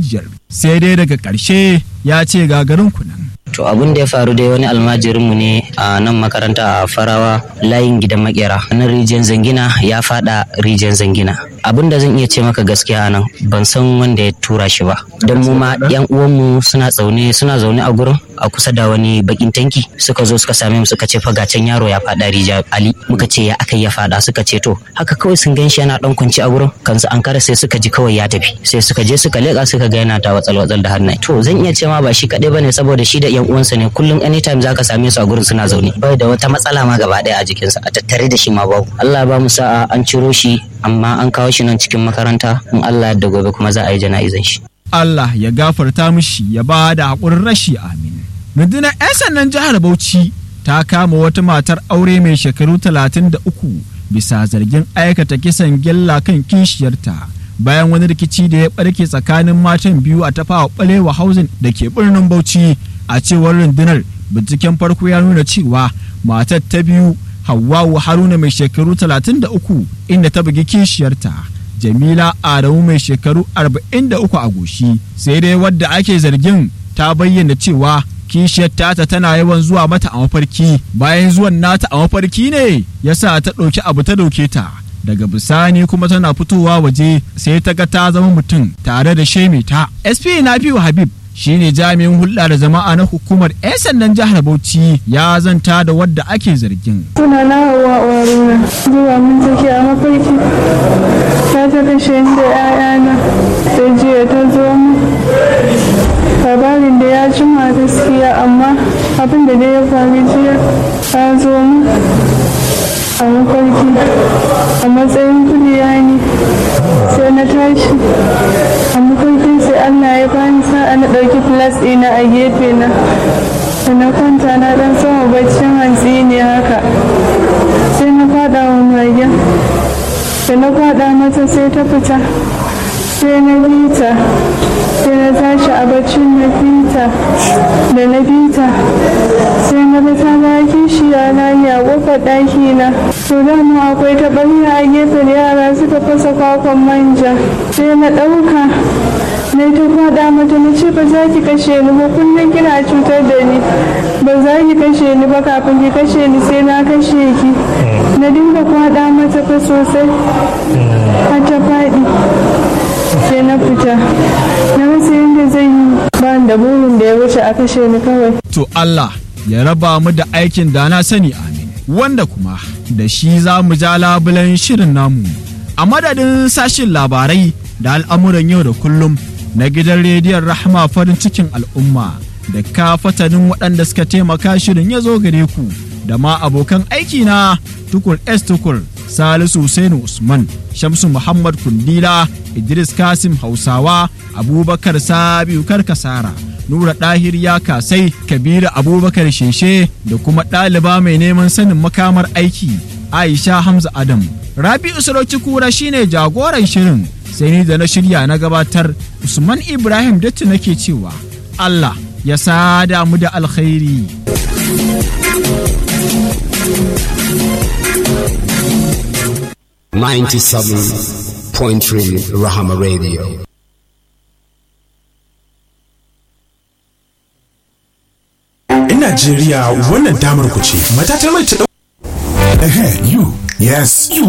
rijiyar sai dai daga ƙarshe ya ce gagarin kunan To abin da ya faru dai wani almajirinmu ne a nan makaranta a farawa layin gidan makera nan rijiyar zangina ya fada rijiyar zangina abin da zan iya ce maka gaskiya nan ban san wanda ya tura shi ba don mu ma yan uwanmu suna zaune suna zaune a gurin a kusa da wani bakin tanki suka zo suka same mu suka ce fa can yaro ya fada rijiya ali muka ce ya aka ya fada suka ce to haka kawai sun gan shi yana dan kunci a gurin kansu an kara sai suka ji kawai ya tafi sai suka je suka leka suka ga yana ta watsal watsal da hannaye to zan iya ce ma ba shi kadai bane saboda shi da yan uwansa ne kullum anytime zaka same su a gurin suna zaune bai da wata matsala ma gaba daya a jikinsa a tattare da shi ma babu Allah ba mu sa'a an ciro shi amma an kawo shi nan cikin makaranta in Allah da gobe kuma za a yi jana'izan shi Allah ya gafarta mishi ya ba da haƙurin rashi amin rundunar 'yan sannan jihar Bauchi ta kama wata matar aure mai shekaru 33 bisa zargin aikata kisan gilla kan kishiyarta bayan wani rikici da ya barke tsakanin matan biyu a tafawa balewa hausin da ke birnin Bauchi a cewar rundunar binciken farko ya nuna cewa matar ta biyu Hawwawu Haruna mai shekaru 33 inda ta bugi kishiyarta Jamila Adamu mai shekaru 43 a goshi sai dai wadda ake zargin ta bayyana cewa kishiyar tata tana yawan zuwa mata a mafarki bayan zuwan nata a mafarki ne yasa ta ɗauki abu ta ɗauke ta daga bisani kuma tana fitowa waje sai ta ga ta zama mutum tare da sheme ta sp nafiu habib shine jami'in hulɗa da jama'a na hukumar 'yan sandan jihar bauchi ya zanta da wadda ake zargin suna na hawa waruna zuwa mun take a mafarki ta ta kashe da 'ya'yana da jiya ta zo mu labarin da ya jima gaskiya amma abin da ya faru jiya ta zo mu a mafarki a matsayin kuliya ne sai na tashi a mafarkin sai allah ya bani sa'a na ɗauki filas ɗina a gefe na da na kwanta na ɗan sama baccin hantsi ne haka sai na faɗa wa magen da na faɗa mata sai ta fita sai na bita sai na tashi a baccin na bita da na bita sai na ga ta ga kishiya na ne a kofar ɗaki na to dama akwai taɓarya a gefen yara suka fasa kwakwan manja sai na ɗauka na ta faɗa mata na ce ba za ki kashe ni ba kullum kina cutar da ni ba za ki kashe ni ba kafin ki kashe ni sai na kashe ki na dinga faɗa mata fa sosai har ta faɗi sai na fita na rasa yadda zai yi ba da burin da ya wuce a kashe ni kawai to Allah ya raba mu da aikin da na sani amin wanda kuma da shi za mu ja labulen shirin namu a madadin sashin labarai da al'amuran yau da kullum na gidan rediyon rahama farin cikin al'umma da ka fatanin waɗanda suka taimaka shirin ya zo gare ku da ma abokan aiki na tukur s tukur salisu Hussainu usman shamsu muhammad kundila idris kasim hausawa abubakar sabiu karkasara nura ɗahir ya kasai kabiru abubakar sheshe da kuma ɗaliba mai neman sanin makamar aiki aisha hamza adam rabi'u sarauci kura shine jagoran shirin sai ni da na shirya na gabatar usman ibrahim datti nake cewa allah ya sada mu da alkhairi Ninety-seven point three Rahama Radio. In Najeriya wannan damar ku ce. Matatar mai ta Ehe, you. Yes, you